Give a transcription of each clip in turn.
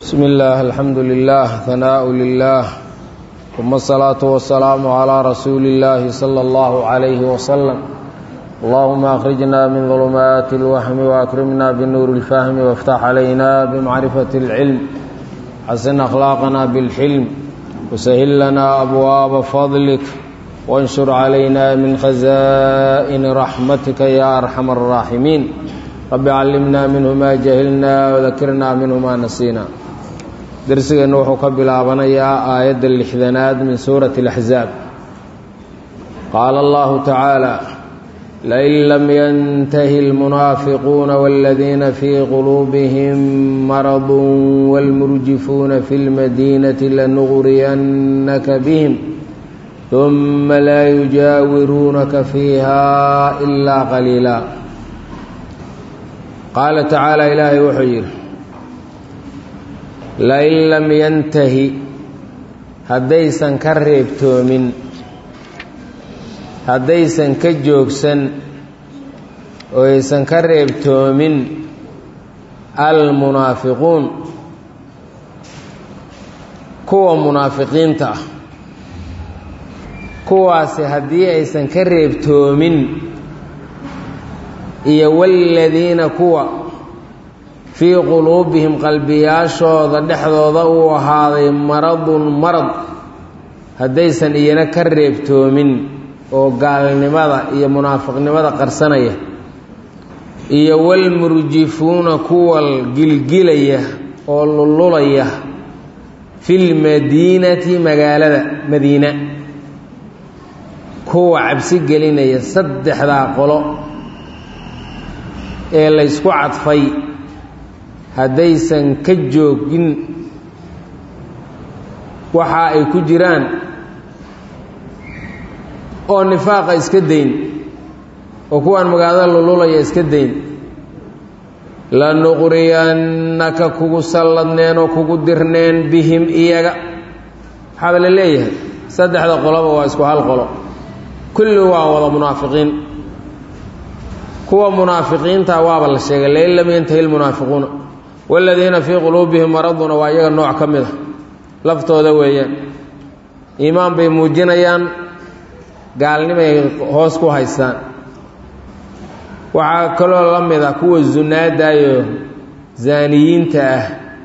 بسم الله الحمد لله ثناء لله ثم الصلاة والسلام على رسول الله صلى الله عليه وسلم اللهم أخرجنا من ظلمات الوهم وأكرمنا بنور الفهم وافتح علينا بمعرفة العلم حسن أخلاقنا بالحلم وسهل لنا أبواب فضلك وانشر علينا من خزائن رحمتك يا أرحم الراحمين رب علمنا منه ما جهلنا وذكرنا منه ما نسينا درسنا وحو كبلابنيا آية اللحدناد من سورة الأحزاب قال الله تعالى لئن لم ينتهي المنافقون والذين في قلوبهم مرض والمرجفون في المدينة لنغرينك بهم ثم لا يجاورونك فيها إلا قليلا qaala tacaala ilaahay wuxuu yidhi lain lam yantahi haddaysan ka reebtoomin haddaysan ka joogsan oo aysan ka reebtoomin almunaafiquun kuwa munaafiqiinta ah kuwaasi haddii aysan ka reebtoomin iyo waaladiina kuwa fii quluubihim qalbiyaashooda dhexdooda uu ahaaday maradun marad haddaysan iyana ka reebtoomin oo gaalnimada iyo munaafiqnimada qarsanaya iyo walmurjifuuna kuwa gilgilaya oo lullulaya filmadiinati magaalada madiina kuwa cabsi gelinaya saddexdaa qolo ee laysku cadfay haddaysan ka joogin waxa ay ku jiraan oo nifaaqa iska dayn oo kuwaan magaalada lululaya iska dayn lanuqriyannaka kugu salladneen oo kugu dirneen bihim iyaga waxaaba la leeyahay saddexda qoloba waa isku hal qolo kulli waa wada munaafiqiin kuwa munaafiqiinta waaba la sheegay lain lam yantahi lmunaafiquuna waaladiina fii quluubihim maraduna waa iyaga nooc ka mid a laftooda weeyaan iimaan bay muujinayaan gaalnimay hoos ku haystaan waxaa kaloo la mid ah kuwa zunaadayo zaaniyiinta ah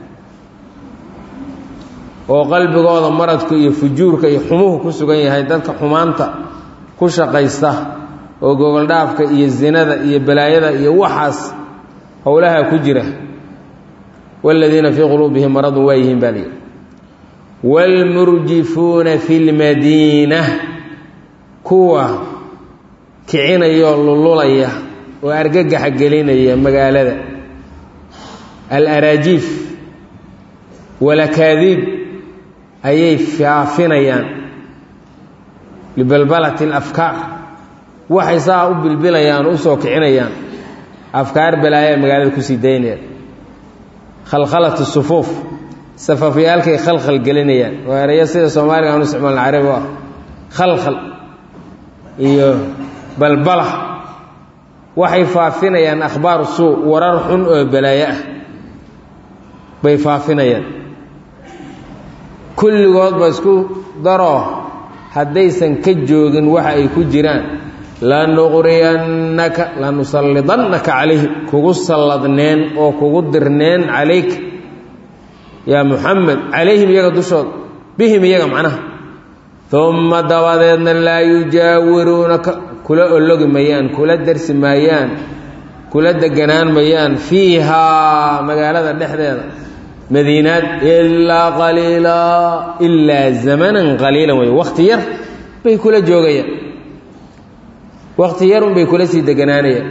oo qalbigooda maradku iyo fujuurka iyo xumuhu ku sugan yahay dadka xumaanta ku shaqaysta oo gogoldhaafka iyo zinada iyo balaayada iyo waxaas howlaha ku jira waaladiina fii quluubihim maradun waa yihiin baa layidhi waalmurjifuuna fi lmadiina kuwa kicinayoo lululaya oo argagaxa gelinaya magaalada alaraajiif walakaadiib ayay faafinayaan libalbalati alafkaar waxay saa u bilbilayaan u soo kicinayaan afkaar balaaya magaalada kusii daynayaan khalkhalat sufuuf safafyaalkay khalkhal gelinayaan waa erayo sida soomaaliga aan u isticmaalna carabi u ah khalkhal iyo balbala waxay faafinayaan akhbaar suu warar xun oo balaayo ah bay faafinayaan kulligoodba isku daroo haddaysan ka joogin waxa ay ku jiraan lanuqriyannaka lanusallidannaka calayhim kugu salladneen oo kugu dirneen calayk yaa muxamed calayhim iyaga dushooda bihim iyaga macnaha umma dabadeedna laa yujaawiruunaka kula ologi mayaan kula darsi maayaan kula deganaan mayaan fiihaa magaalada dhexdeeda madiinaad ilaa qaliilaa ilaa zamanan qaliilan wey wakhti yar bay kula joogayaan wakti yarun bay kula sii deganaanayaan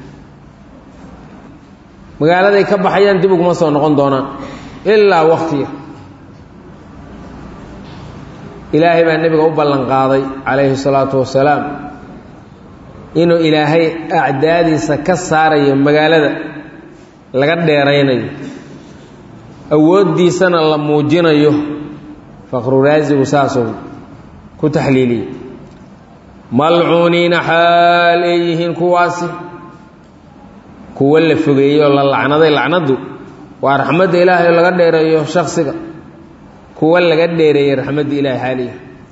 magaaladay ka baxayaan dib uguma soo noqon doonaan ilaa wakti yar ilaahay baa nebiga u ballan qaaday calayhi salaatu wasalaam inuu ilaahay acdaadiisa ka saarayo magaalada laga dheeraynayo awooddiisana la muujinayo faqru raasigu saasuu ku taxliiliyey malcuuniina xaal ay yihiin kuwaasi kuwo la fogeeyey oo la lacnaday lacnaddu waa raxmadda ilaahay laga dheereeyo shaksiga kuwa laga dheereeyey raxmadda ilaahay xaaliya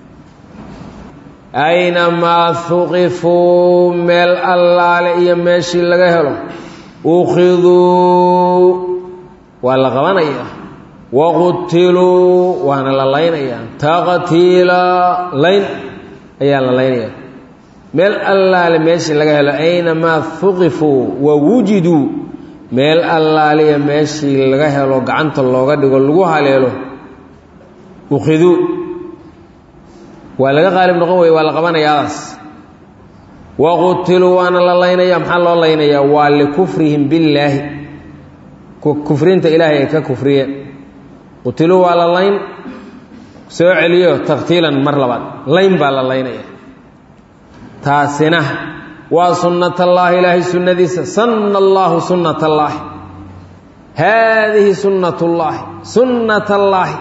aynamaa huqifuu meel allaale iyo meeshii laga helo ukhiduu waa la qabanayaa waqutiluu waana la laynayaa taqtiila layn ayaa la laynayaa meel allaale meeshii laga helo aynamaa huqifuu wa wujiduu meel allaaliya meeshii laga helo gacanta looga dhigo lagu haleelo ukhiduu waa laga qaalib noqon weye waa la qabanayaadaas waqutiluu waana la laynaya maxaa loo laynayaa waa likufrihim billaahi kufrinta ilaahay ay ka kufriyeen qutiluu waa la layn soo celiyo taqtiilan mar labaad layn baa la laynaya taasina waa sunnat allaahi ilaahay sunnadiisa sanna allaahu sunnat allaahi haadihi sunnat ullaahi sunnat allaahi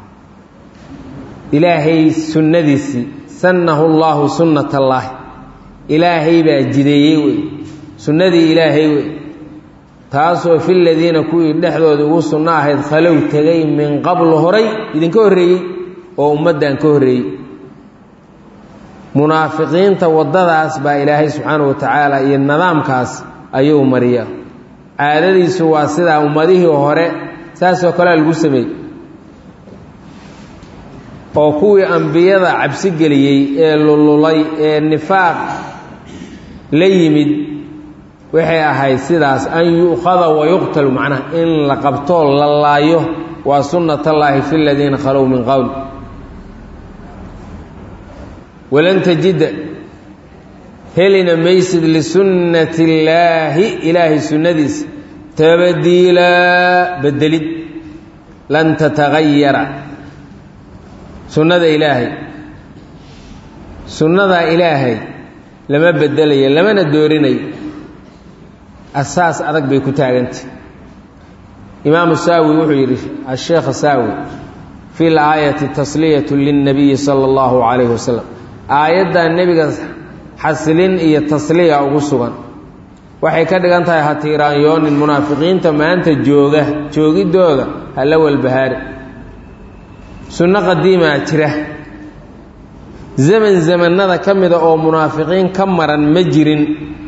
ilaahay sunnadiisii sannahu llaahu sunnat allaahi ilaahay baa jideeyey wey sunnadii ilaahay wey taasoo fi ladiina kuwii dhexdooda ugu sunno ahayd khalow tegay min qablu horay idinka horreeyey oo ummaddan ka horreeyey munaafiqiinta waddadaas baa ilaahay subxaana wa tacaala iyo nidaamkaas ayuu mariyaa caadadiisu waa sidaa ummadihii hore saasoo kalea lagu sameeyey oo kuwii ambiyada cabsi geliyey ee lululay ee nifaaq la yimid waxay ahayd sidaas an yu'khada wa yuqtalu macnaha in la qabtoo la laayo waa sunnat allaahi fi ladiina khalow min qowl walan tajida helina maysid lisunnati illaahi ilaahay sunnadiisa tabdiilaa bedelid lan tatagayara sunnada ilaahay sunnadaa ilaahay lama bedelayo lamana doorinayo asaas adag bay ku taagantah imaamu saawi wuxuu yidhi asheekha saawi fi laayati tasliyatu lilnabiyi sala allahu calayhi wasalam aayaddan nebiga xasilin iyo tasliya ugu sugan waxay ka dhigan tahay hatiiraanyoonin munaafiqiinta maanta jooga joogidooda hala walbahaari sunno qadiimaa jira zaman zamannada ka mida oo munaafiqiin ka maran ma jirin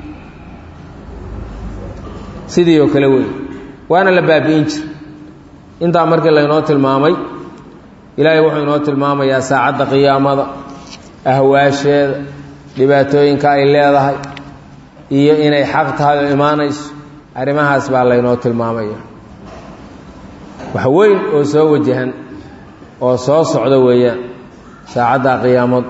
sidii oo kale wey waana la baabi'in jir intaa markii laynoo tilmaamay ilaahay wuxuu inoo tilmaamayaa saacadda qiyaamada ahwaasheeda dhibaatooyinka ay leedahay iyo inay xaq tahay oo imaanayso arrimahaas baa laynoo tilmaamaya wax weyn oo soo wajahan oo soo socda weeyaan saacadda qiyaamadu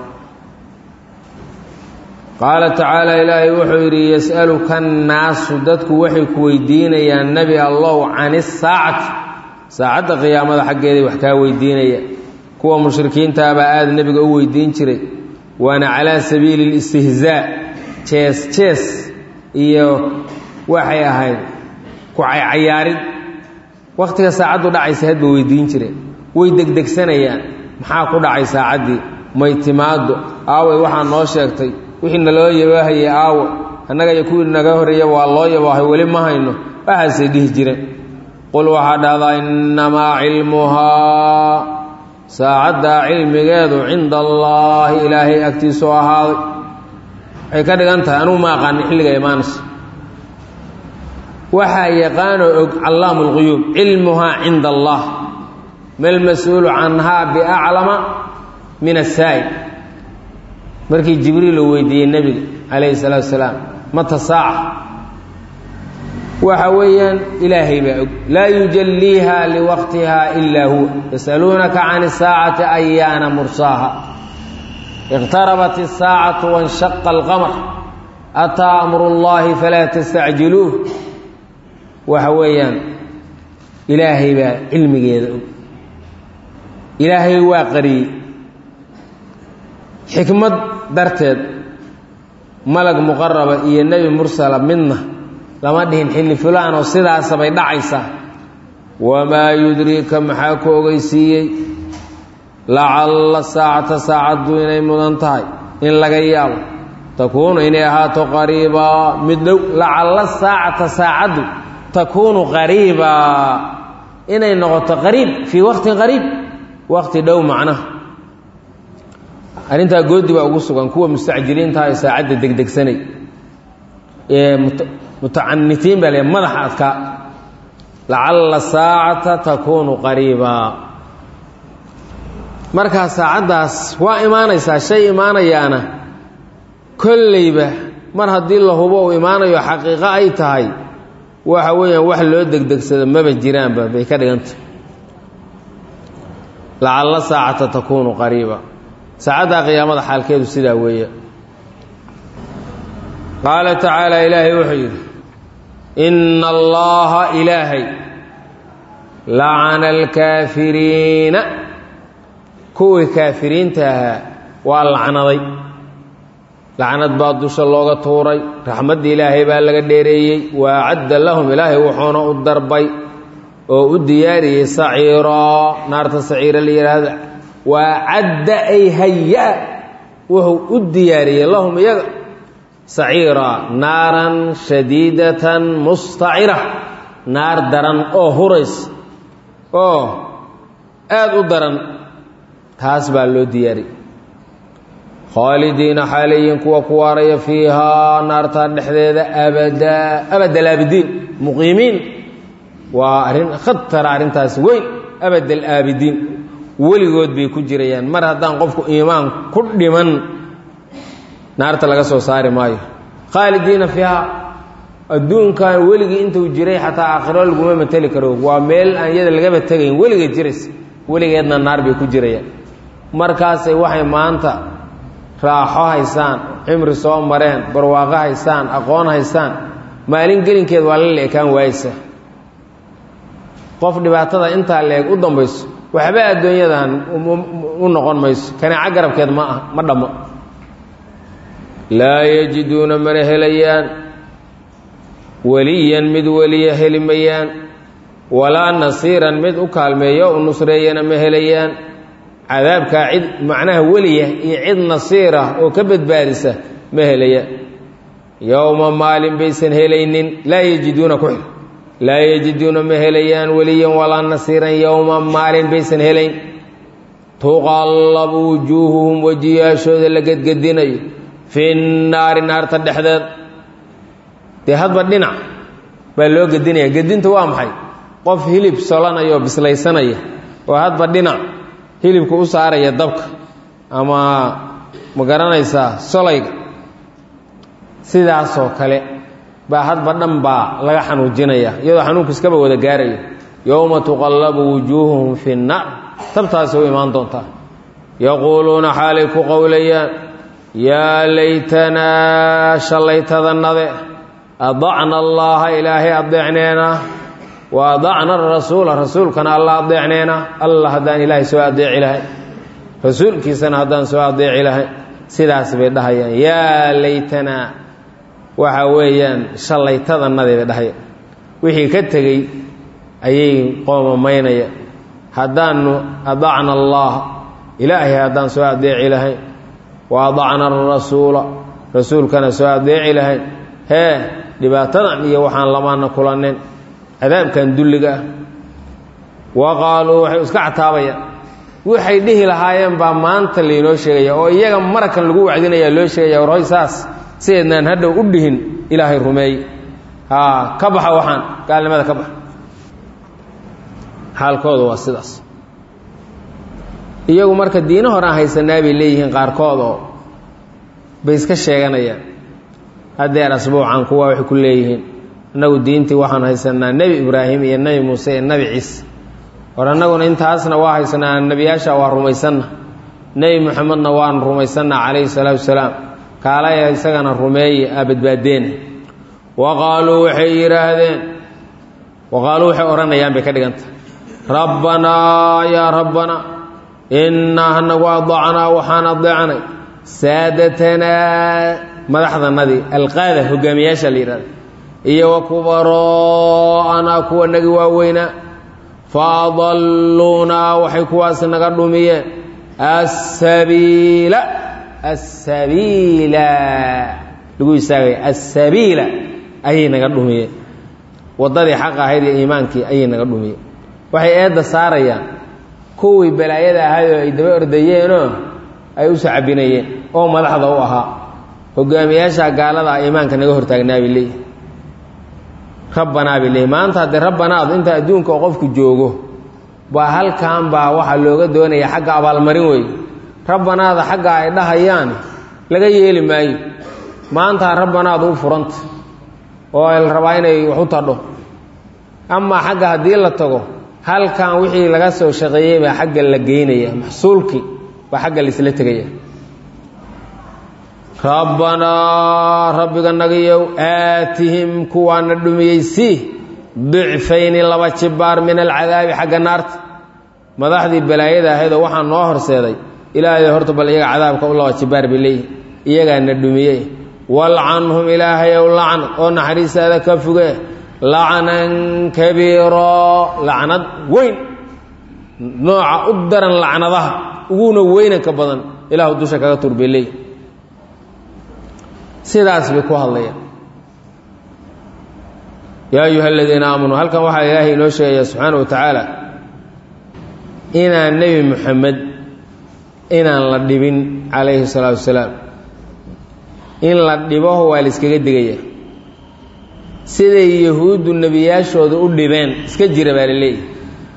qaala tacaala ilaahay wuxuu yidhi yas'aluka annaasu dadku waxay ku weydiinayaan nebi allow can isaacati saacadda qiyaamada xaggeeday wax kaa weydiinaya kuwa mushrikiintaabaa aada nebiga u weydiin jiray waana calaa sabiili listihzaa jees jees iyo waxay ahayd ku caycayaarid wakhtiga saacaddu dhacaysa hadba weydiin jireen way degdegsanayaan maxaa ku dhacay saacaddii may timaado aaway waxaa noo sheegtay wixii naloo yabaahayay aawo annaga iyo kuwii naga horreeya waa loo yabaahay weli ma hayno waxaasay dhihi jireen qul waxaa dhahdaa innamaa cilmuhaa saacaddaa cilmigeedu cinda allaahi ilaahay agtiisuu ahaaday waxay ka dhigan tahay anugu ma aqaani xilliga imaanayso waxaa yaqaanoo og callaamu lquyuub cilmuhaa cinda allah malmas-uulu canhaa biaclama min asaa'il markii jibriil uu weydiiyey nebiga calayhi salaatu wasalaam mata saaca waxa weeyaan ilaahay baa og laa yujalliiha liwaqtiha ilaa huwa yasaluunaka can isaacati ayaana mursaaha iqtarabat isaacatu wanshaqa alqamar ataa amru llaahi falaa tastacjiluuh waxa weeyaan ilaahay baa cilmigeeda og ilaahay waa qariyey xikmad darteed malag muqaraba iyo nebi mursala midna lama dhihin xilli fulaan oo sidaasabay dhacaysaa wamaa yudriika maxaa ku ogeysiiyey lacalla saacata saacaddu inay mudan tahay in laga yaabo takuunu inay ahaato qariibaa mid dhow lacalla saacata saacaddu takuunu qariibaa inay noqoto qariib fii waqtin qariib waqti dhow macnaha arrintaa goodi baa ugu sugan kuwa mustacjiliintaha ee saacadda degdegsanay ee mutacanitiin baa le madaxa adkaa lacalla saacata takuunu qariibaa markaa saacaddaas waa imaanaysaa shay imaanayaana kolleyba mar haddii la hubo uu imaanayo xaqiiqo ay tahay waxa weeyaan wax loo degdegsado maba jiraanba bay ka dhigantah lacalla saacata takuunu qariiba saacaddaa qiyaamada xaalkeedu sidaa weeye qaala tacaala ilaahay wuxuu yidhi inna allaha ilaahay lacana alkaafiriina kuwii kaafiriinta ahaa waa lacnaday lacnad baa dusha looga tuuray raxmadda ilaahay baa laga dheereeyey waa cadda lahum ilaahay wuxuuna u darbay oo u diyaariyey saciiroo naarta saciira la yidhaahda waa cadda ay haya wuxuu u diyaariyey lahum iyaga saciira naaran shadiidatan mustacira naar daran oo hurays oo aada u daran taas baa loo diyaariyey khaalidiina xaalayiin kuwa ku waaraya fiihaa naartaa dhexdeeda abadaa abadalaabidiin muqiimiin waa arrin khatara arrintaas weyn abadalaabidiin weligood bay ku jirayaan mar haddaan qofku iimaan ku dhiman naarta laga soo saari maayo khaalidiina fiihaa adduunkan weligii intuu jiray xataa aakhiro laguma mateli karo waa meel aan iyada lagaba tegayn weligeed jiraysa weligeedna naar bay ku jirayaan markaasay waxay maanta raaxo haysaan cimri soo mareen barwaaqo haysaan aqoon haysaan maalin gelinkeed waa la leekaan waayeysa qof dhibaatada intaa leeg u dambayso waxba addoonyadan u noqon mayso kaneeco garabkeed ma ah ma dhammo laa yajiduuna mana helayaan weliyan mid weliya heli mayaan walaa nasiiran mid u kaalmeeyo u nusreeyana ma helayaan cadaabkaa cid macnaha weliya iyo cid nasiira oo ka badbaadisa ma helayaan yowma maalin baysan helaynin laa yajiduuna ku xil laa yajiduuna ma helayaan weliyan walaa nasiiran yowma maalin baysan helayn tuqallabu wujuuhuhum wejiyaashooda la gedgedinayo fi naari naarta dhexdeed dee hadba dhinac baa loo gedinaya gedinta waa maxay qof hilib solanaya oo bislaysanaya oo hadba dhinac hilibka u saaraya dabka ama ma garanaysaa solayga sidaasoo kale baa hadba dhan baa laga xanuujinaya iyadoo xanuunku iskaba wada gaarayo yowma tuqallabu wujuuhuhum fi nnaar tabtaasi u imaan doontaa yaquuluuna xaalay ku qowlayaan yaa laytanaa shallaytadannade adacna allaaha ilaahay adeecneena wa adacna arasuula rasuulkana alla adeecneena alla haddaan ilaahay soo adeeci lahay rasuulkiisana haddaan soo adeeci lahay sidaas bay dhahayaan yaa laytanaa waxa weeyaan shallaytadannadee bay dhahayaan wixii ka tegey ayay qoomamaynaya haddaanu adacna allaah ilaahay haddaan soo adeeci lahayn wa adacna arasuula rasuulkana soo adeeci lahayn hee dhibaatadan iyo waxaan lamaana kulanin cadaabkan dulliga ah wa qaaluu waxay iska cataabayaan waxay dhihi lahaayeen baa maanta laynoo sheegaya oo iyaga marakan lagu wacdinaya loo sheegaya war hoy saas sideednaan hadhow u dhihin ilaahay rumeey haa ka baxa waxaan gaalnimada ka baxa xaalkooda waa sidaas iyagu marka diino horaan haysanaa bay leeyihiin qaarkood oo bay iska sheeganayaan haddeer asbuucan kuwa waxay ku leeyihiin annagu diintii waxaan haysanaa nebi ibraahim iyo nebi muuse iyo nebi ciise war annaguna intaasna waa haysanaa nebiyaasha waa rumaysanna nebi moxamedna waan rumaysanna calayhi salaatu wasalaam kaalaya isagana rumeeye aa badbaadeena wa qaaluu waxay yidhaahdeen wa qaaluu waxay odhanayaan bay ka dhiganta rabbanaa yaa rabbana innaa hanagu adacnaa waxaan adeecnay saadatanaa madaxdanadii alqaada hogaamiyaasha la yidhahda iyo wa kubaroo'anaa kuwa nagi waaweynaa fa adalluunaa waxay kuwaas naga dhumiyeen asabiila asabiila lagu istaagaya asabiila ayay naga dhumiyeen waddadii xaq ahayd iyo iimaankii ayay naga dhumiyeen waxay eedda saarayaan kuwii balaayada ahaayoo ay daba ordayeenoo ay u sacabinayeen oo madaxda u ahaa hogaamiyaasha gaalada ah iimaanka naga hortaagnaa bay leeyihi rabbanaa bay leeyihi maanta haddee rabbanaadu inta adduunka oo qofku joogo baa halkan baa waxaa looga doonaya xagga abaalmarin weeye rabbanaada xagga ay dhahayaan laga yeeli maayo maanta rabbanaadu u furanta oo la rabaa inay wax u tadho amaa xagga haddii la tago halkan wixii laga soo shaqeeyey baa xagga la geynaya maxsuulkii baa xagga laisla tegaya rabbanaa rabbiga nagayow aatihim kuwaana dhumiyey sii dicfayni laba jibaar min alcadaabi xagga naarta madaxdii balaayada ahaydoo waxaa noo horseeday ilaahay horta bal iyaga cadaabka u laba jibaar bay leeyihi iyagaana dhumiyey walcanhum ilaahayow lacnad oo naxariistaada ka fuge lacnan kabiiro lacnad weyn nooca u daran lacnadaha uguna weynanka badan ilaahu dusha kaga tur bay leeyihi sidaas bay ku hadlayaan yaa ayuha aladiina aamanuu halkan waxaa ilaahay inoo sheegaya subxaana wa tacaala inaan nebi moxamed inaan la dhibin calayhi salaatu wasalaam in la dhibaho waa la iskaga digaya siday yahuuddu nebiyaashooda u dhibeen iska jira baa la leeyahy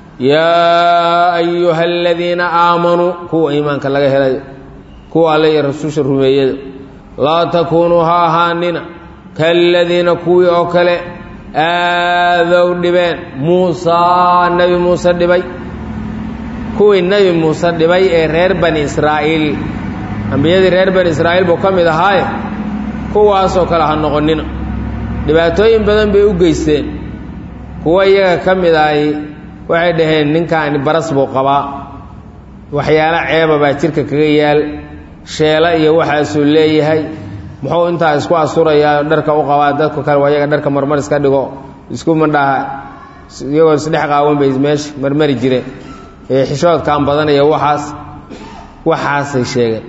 yaa ayuha aladiina aamanuu kuwa iimaanka laga helayo kuwa alle iyo rasuusha rumeeyada laa takuunuu ha ahaanina kaaladiina kuwii oo kale aadow dhibeen muusaa nebi muuse dhibay kuwii nebi muuse dhibay ee reer bani israa'iil ambiyadii reer bani israa'iil buu ka mid ahaaye kuwaasoo kale ha noqonnina dhibaatooyin badan bay u geysteen kuwa iyaga ka mid ahi waxay dhaheen ninkaani baras buu qabaa waxyaalo ceeba baa jidhka kaga yaal sheelo iyo waxaasuu leeyahay muxuu intaa isku asturayaa dharka u qabaa dadka kale waa iyaga dharka marmar iska dhigo isku mandhaha iyagoo isdhex qaawan bay meesha marmari jireen ee xishoodkaan badanaya waxaas waxaasay sheegeen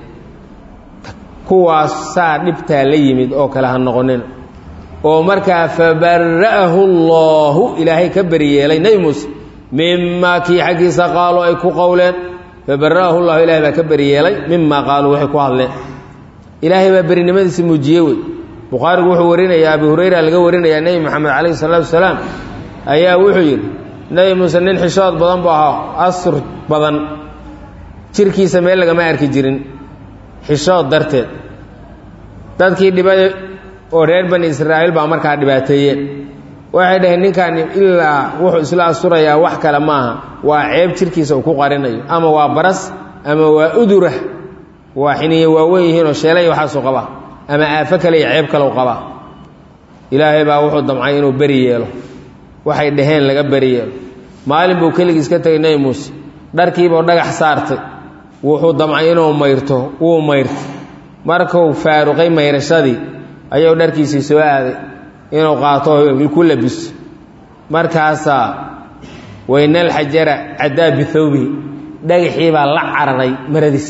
kuwaas saa dhibtaa la yimid oo kale ha noqonina oo markaa fabara'ahu allaahu ilaahay ka beriyeelay nebi muuse mimaa kii xaggiisa qaaluu ay ku qowleen fabara'ahu llahu ilahay baa ka beriyeelay mimaa qaaluu waxay ku hadleen ilaahay baa berinimadiisa muujiye wey bukhaarigu wuxuu warinayaa abu hurayra laga warinayaa nebi moxamed calayhi salaatu wasalaam ayaa wuxuu yidhi nebi muuse nin xishood badan buu ahaa asr badan jirkiisa meel lagama arki jirin xishood darteed dadkii dhibay oo reer bani israa'iil baa markaa dhibaateeyeen waxay dhaheen ninkaani ilaa wuxuu isla asturayaa wax kale maaha waa ceeb jirkiisa uu ku qarinayo ama waa baras ama waa udurah waa xiniye waawen yihiinoo sheelay waxaasuu qabaa ama aafo kale iyo ceeb kale u qabaa ilaahay baa wuxuu damcay inuu beri yeelo waxay dhaheen laga beri yeelo maalin buu keligiis ka tegay nebi muuse dharkiibuu dhagax saartay wuxuu damcay inuu mayrto wuu mayrtay markuu faaruqay mayrashadii ayuu dharkiisii soo aaday inuu qaato ku labiso markaasaa waynal xajara caddaa bithawbihi dhagaxii baa la cararay maradiis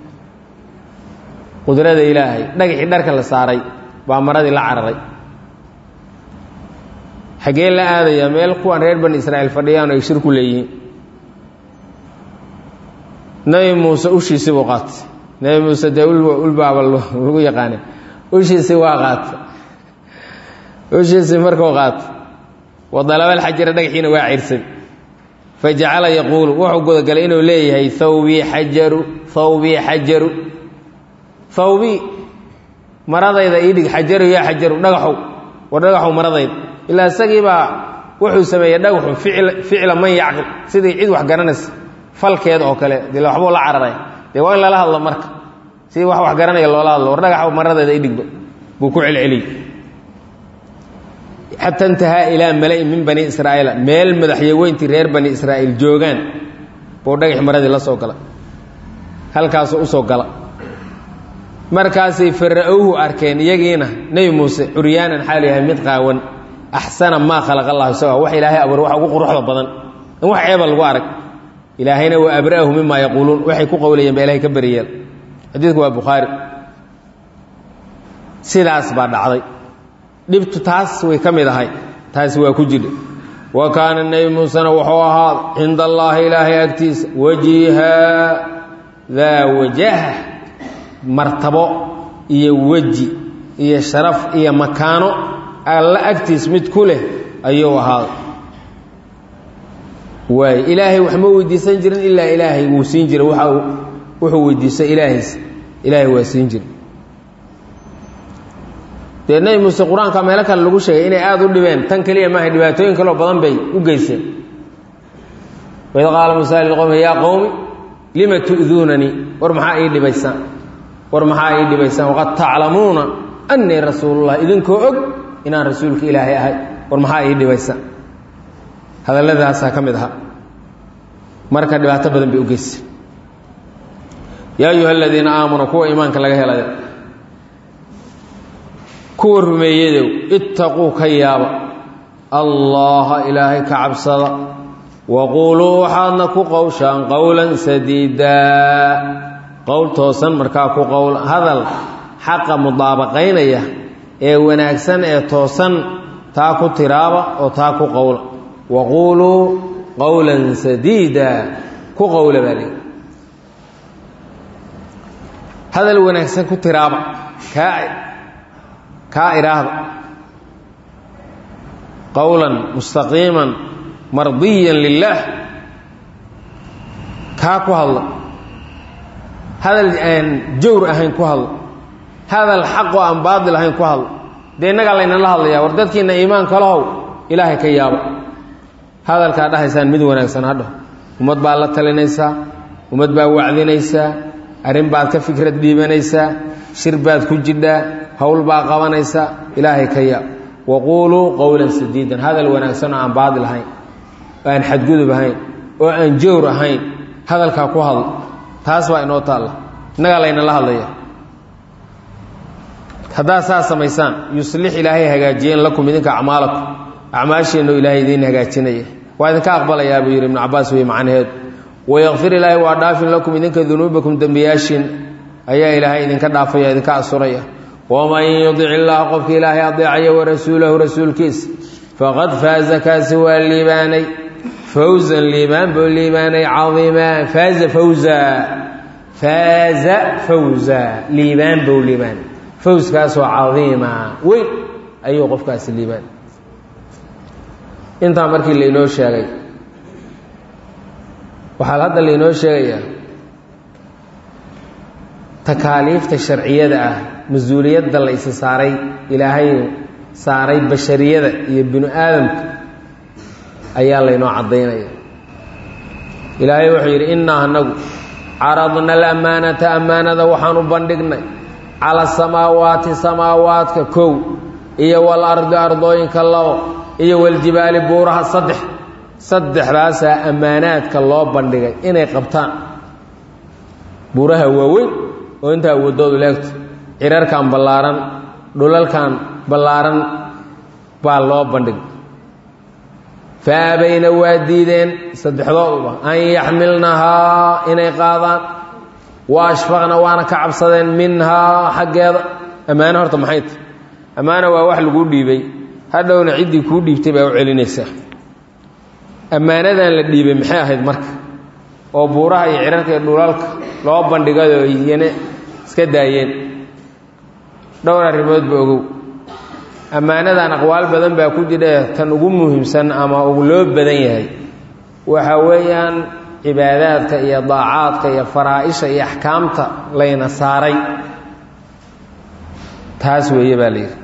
qudrada ilaahay dhagaxii dharka la saaray baa maradii la cararay xaggee la aadaya meel kuwan reer bani israa'iil fadhiyaan ay shir ku leeyihiin nebi muuse ushiisii buu qaatay nebi muuse dee ulbaaba lagu yaqaana ushiisii waa qaatay ushiisii markuu qaatay wadalaba alxajara dhagaxiina waa cirsan fajacala yaquulu wuxuu gudagalay inuu leeyahay thawbii xajaru thawbii xajaru thawbii maradayda ii dhig xajaru yaa xajaru dhagaxow war dhagaxow maradayda ilaa isagii baa wuxuu sameeyey dhagaxu ficla man yacqil sidii cid wax garanaysa falkeeda oo kale dee waxbuu la cararay dee waa in lala hadlo marka sidii wax wax garanaya loola hadlo war dhagaxow maradeeda ii dhigba buu ku celceliyey xata intahaa ilaa mala'in min bani israa'iila meel madaxyaweyntii reer bani israa'iil joogaan buu dhagax maradii la soo gala halkaasuu u soo gala markaasay fara'owhu arkeen iyagiina nebi muuse curyaanan xaalu yahay mid qaawan axsana maa khalaqa allahu isaga wax ilaahay abuur wax ugu quruxda badan in wax ceeba lagu arag ilaahayna wa abra'ahu mima yaquuluun waxay ku qowlayeen baa ilahay ka beriyeel xadiidku waa bukhaari sidaas baa dhacday dhibtu taas way ka mid ahay taasi waa ku jidha wa kaana nebi muusena wuxuu ahaada cinda allaahi ilaahay agtiisa wajiha daa wajaha martabo iyo weji iyo sharaf iyo makaano alla agtiis mid ku leh ayuu ahaada waay ilaahay wax ma weydiisan jirin ilaa ilaahay wuu siin jiray waxa wuxuu weydiistay ilaahays ilaahay waa siin jiray dee nebi muuse qur-aanka meelo kale lagu sheegay inay aada u dhibeen tan keliya maaha dhibaatooyin kaloo badan bay u geyseen waid qaala muusa liqowmi yaa qowmi lima tu'duunanii war maxaa ii dhibaysaan war maxaa ii dhibaysaan waqad taclamuuna annii rasuulullah idinkoo og inaan rasuulka ilaahay ahay war maxaa ii dhibaysaan hadalladaasaa ka mid ahaa marka dhibaato badan bay u geysay yaa ayuha aladiina aamanuu kuwa iimaanka laga helaya kuwa rumeeyadow ittaquu ka yaaba allaha ilaahay ka cabsada waquuluu waxaadna ku qowshaan qowlan sadiidaa qowl toosan markaa ku qowl hadal xaqa mudaabaqaynaya ee wanaagsan ee toosan taa ku tiraaba oo taa ku qowla waquuluu qowlan sadiida ku qowla baa leey hadal wanaagsan ku tiraaba kaa kaa idhaahda qowlan mustaqiiman mardiyan lilaah kaa ku hadla hadal aan jawr ahayn ku hadla hadal xaqoo aan baadil ahayn ku hadla dee innagaa laynala hadlayaa war dadkiinna iimaanka lahow ilaahay ka yaaba hadalkaa dhahaysaan mid wanaagsan hadho ummad baad la talinaysaa ummad baad wacdinaysaa arrin baad ka fikrad dhiibanaysaa shir baad ku jidhaa howl baad qabanaysaa ilaahay ka yaab waquuluu qowlan sadiidan hadal wanaagsan oo aan baadil ahayn oo aan xadgudub ahayn oo aan jawr ahayn hadalkaa ku hadla taas baa inoo taalla innagaa laynala hadlaya haddaad saa samaysaan yuslix ilaahay hagaajiyeen lakum idinka acmaalakum acmaasheennu ilaahay idiin hagaajinaya waa idinka aqbalayaa buu yidhi ibnu cabaas wey macnaheedu wayakfir ilaahay waa dhaafin lakum idinka dunuubakum dembiyaashiin ayaa ilaahay idinka dhaafaya idinka asuraya waman yudic illaaha qofka ilaahay adeecaya warasuulahu rasuulkiisa faqad faaza kaasi waa liibaanay fawzan liibaan buu liibaanay caiimaa faaza fawza faaza fawza liibaan buu liibaanay fawskaasoo cadiima weyn ayuu qofkaasi liibaan intaa markii lainoo sheegay waxaa hadda lainoo sheegayaa takaaliifta sharciyada ah mas-uuliyadda la isi saaray ilaahay saaray bashariyada iyo binu aadamka ayaa laynoo caddaynaya ilaahay wuxuu yidhi innaa anagu caradna alamaanata ammaanada waxaan u bandhignay cala samaawaati samaawaadka kow iyo walardi ardooyinka labo iyo waljibaali buuraha saddex saddexdaasaa ammaanaadka loo bandhigay inay qabtaan buuraha waaweyn oo intaa awoodoodu leegto cirarkan ballaaran dhulalkan ballaaran baa loo bandhigay fa abayna waa diideen saddexdooduba an yaxmilnahaa inay qaadaan wa ashfaqna waana ka cabsadeen minhaa xaggeeda ammaano horta maxay tahy ammaano waa wax laguu dhiibay hadhowna ciddii kuu dhiibtay baa u celinaysaa ammaanadan la dhiibay maxay ahayd marka oo buuraha iyo cirarka iyo dhulalka loo bandhigayoo iyana iska daayeen dhowr arrimoodba ogow ammaanadan aqwaal badan baa ku jidha tan ugu muhiimsan ama ugu loo badan yahay waxa weeyaan cibaadaadka iyo daacaadka iyo faraa-isha iyo axkaamta layna saaray taas weeye baa la yidhi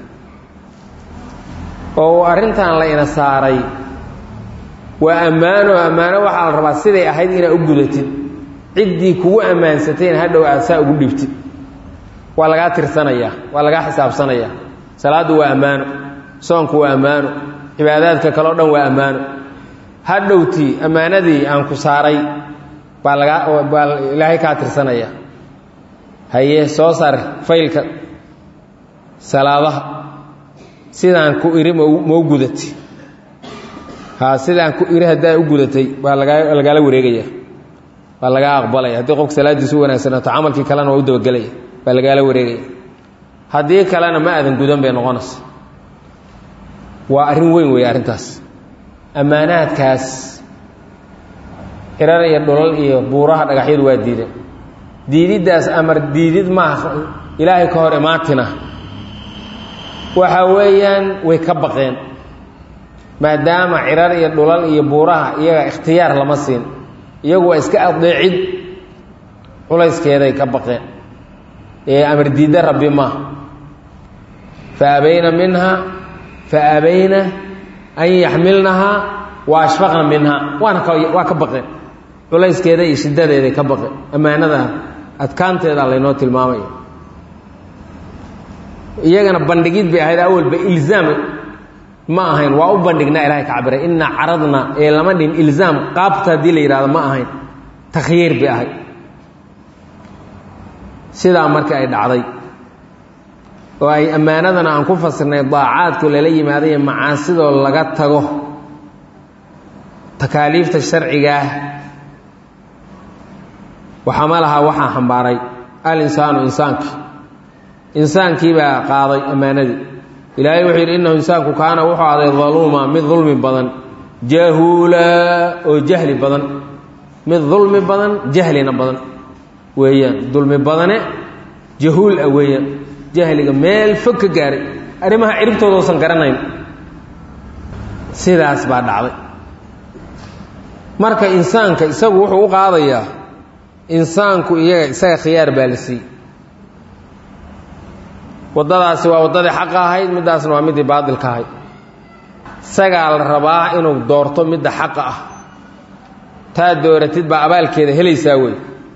oo arrintan layna saaray waa ammaano ammaano waxaa la rabaa siday ahayd inaad u gudatid ciddii kugu ammaansatayna hadhow aad saa ugu dhibtid waa lagaa tirsanayaa waa lagaa xisaabsanayaa salaaddu waa ammaano soonku waa ammaano cibaadaadka kale o dhan waa ammaano hadhowtii ammaanadii aan ku saaray baa lagaa baa ilaahay kaa tirsanaya haye soo saar faylka salaadaha sidaan ku iri mau gudatay ha sidaan ku iri haddaa u gudatay baa lagaa lagaala wareegaya baa lagaa aqbalaya haddii qofka salaadiisu u wanaagsanaato camalkii kalena waa u dabagelaya baa lagaala wareegaya haddii kalena ma aadan gudan bay noqonaysa waa arrin weyn weeye arrintaas ammaanaadkaas cirar iyo dhulal iyo buuraha dhagaxyadu waa diideen diididdaas amar diidid maaha ilaahay ka hor imaatina waxa weeyaan way ka baqeen maadaama cirar iyo dhulal iyo buuraha iyaga ikhtiyaar lama siin iyagu waa iska adeecid culayskeeday ka baqeen ee amar diidda rabbi maaha fa abayna minha fa abayna an yaxmilnahaa wa ashfaqna minhaa waana ka waa ka baqeen culayskeeda iyo shiddadeeday ka baqeen ammaanada adkaanteeda laynoo tilmaamaya iyagana bandhigid bay ahayd awalba ilzaam ma ahayn waa u bandhignaa ilahay ka cabiray inaa caradna ee lama dhin ilzaam qaabta haddii la yidhahdo ma ahayn takhyiir bay ahayd sidaa marka ay dhacday oo ay ammaanadana aan ku fasirnay daacaadku lala yimaadayo macaasidoo laga tago takaaliifta sharcigaah waxama lahaa waxaa xambaaray al insaanu insaankii insaankii baa qaaday ammaanadii ilaahay wuxuu yidhi innahu insaanku kaana wuxuu aaday daluuma mid dulmi badan jahuula oo jahli badan mid dulmi badan jahlina badan weeyaan dulmi badane jahuul ah weeyaan jahliga meel fog ka gaaray arrimaha ciribtooda uusan garanayn sidaas baa dhacday marka insaanka isagu wuxuu u qaadayaa insaanku iyaga isaga khiyaar baa la siiyey waddadaasi waa waddadii xaqa ahayd middaasna waa middii baadilka ahayd isagaa la rabaa inuu doorto midda xaqa ah taa dooratid baa abaalkeeda helaysaa wey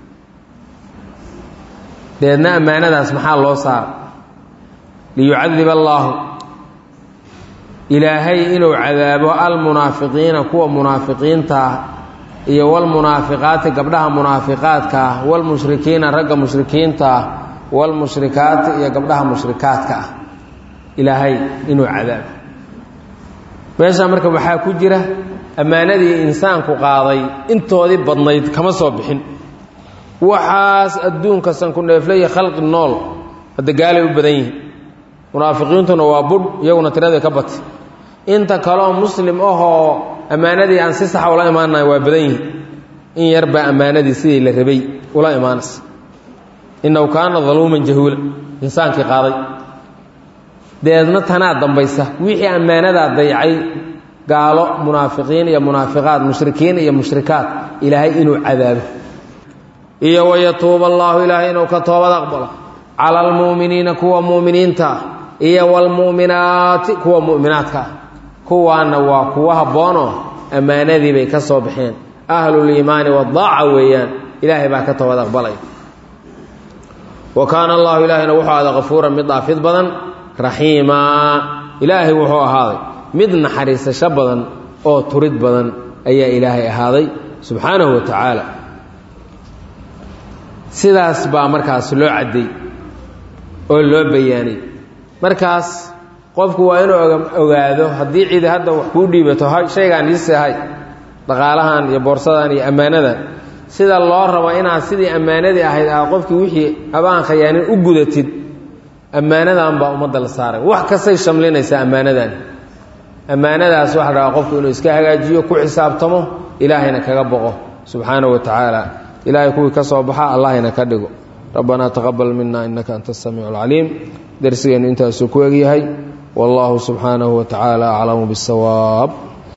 deedna ammaanadaas maxaa loo saara liyucadib allaahu ilaahay inuu cadaabo almunaafiqiina kuwa munaafiqiinta ah iyo walmunaafiqaati gabdhaha munaafiqaadka ah walmushrikiina ragga mushrikiinta ah walmushrikaati iyo gabdhaha mushrikaadka ah ilaahay inuu cadaabo meeshaa marka waxaa ku jira ammaanadii insaanku qaaday intoodii badnayd kama soo bixin waxaas adduunka sanku dheeflaya khalqi nool hadda gaalay u badan yihiin munaafiqiintuna waa budh iyaguna tiraday ka batay inta kaleoo muslim ahoo ammaanadii aan si saxa ula imaanayo waa badan yihiin in yarbaa ammaanadii sidii la rabay ula imaanaysa innahu kaana daluuman jahuula insaankii qaaday deedna tanaa dambaysa wixii ammaanadaa dayacay gaalo munaafiqiin iyo munaafiqaad mushrikiin iyo mushrikaad ilaahay inuu cadaabo iyo wayatuuba allaahu ilaahay inuu ka toobad aqbalo cala almu'miniina kuwa mu'miniinta ah iyo waalmu'minaati kuwa mu'minaadka ah kuwaana waa kuwa habboonoo ammaanadii bay ka soo baxeen ahluliimaani wadaaca weeyaan ilaahay baa ka toobad aqbalaya wa kaana allahu ilaahayna wuxuu ahaaday kafuuran mid dhaafid badan raxiimaa ilaahay wuxuu ahaaday mid naxariisasho badan oo turid badan ayaa ilaahay ahaaday subxaanahu wa tacaala sidaas baa markaas loo cadday oo loo bayaanay markaas qofku waa inuu ogaado haddii cidi hadda wax kuu dhiibato shaygaan iisehay dhaqaalahan iyo boorsadan iyo ammaanadan sida loo rabo inaad sidii ammaanadii ahayd aad qofkii wixii abaan khayaanin u gudatid ammaanadan baa ummadda la saaray wax kastay shamlinaysaa ammaanadan ammaanadaas waxa la rabaa qofku inuu iska hagaajiyo ku xisaabtamo ilaahayna kaga boqo subxaanahu wa tacaala ilaahay kuwii ka soo baxa allahayna ka dhigo rabbanaa taqabal mina innaka anta asamiicu alcaliim darsigeennu intaasuu ku egyahay wallahu subxaanahu wa tacaala aclamu biاsawaab